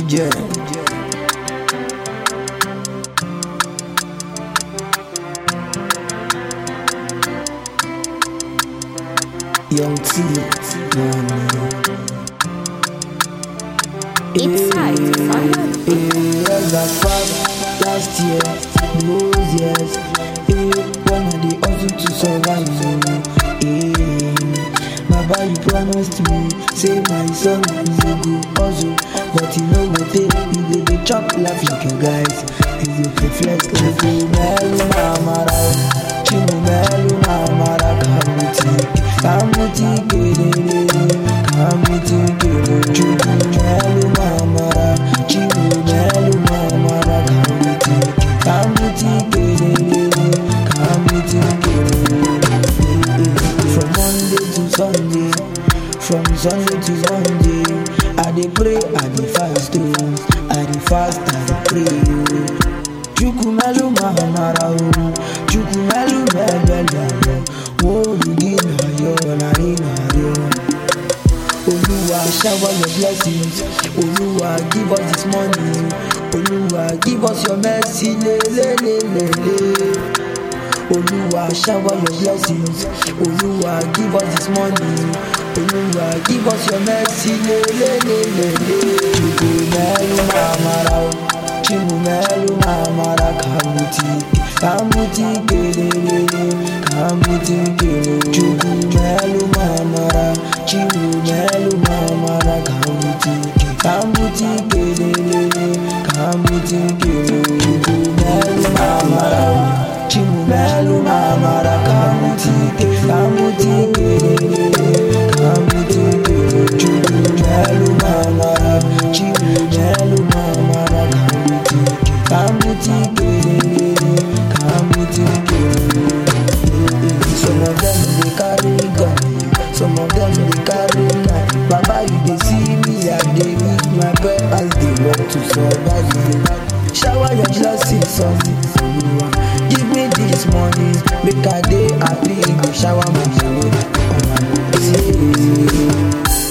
jẹ. Young T, money. It's time to find out. Years have passed, last year, those years. Eh, one of the hustle to survive. Eh, Baba, you promised me, say my son, you go hustle, but you know what they, you go dey chop laugh like your guys. You go dey flex like you melu mamara, chimu melu mamara, kamuti, kamuti kedere, kamuti kedere, chuku melu mamara, chimu melu mamara, kamuti, kamuti kedere, kamuti kedere. From Monday to Sunday, from Sunday to Sunday, I dey pray, I dey fast, oh, I dey fast, I dey pray, oh. Chukwumelu mahamara o, Chukwumelu mebele o, Worugi na yo, na ri na yo. Oluwa shower your blessings, Oluwa give us this money, Oluwa give us your mercy, le le le le le. Oluwa shower your blessings. Oluwa give us this money. Oluwa give us your mercy. Le le le le le. Chuku melu mamara o. Chimu melu mamara kamuti. Kamuti kelele. Kamuti kelele. Chuku melu mamara. Chimu melu mamara kamuti. Kamuti kelele. Kamuti kelele. Chuku melu mamara o. Chimumelu mamara kamuti kamuti kerere kamuti kerere Chimumelu mamara Chimumelu mamara kamuti kamuti kerere kamuti kerere Some of them dey carry gun some of them dey carry knife Baba you dey see me I dey meet my bread as dey work to survive Shower your blessings on me, Oluwa. Give me this money, make I dey happy. Go shower my money on my blessings.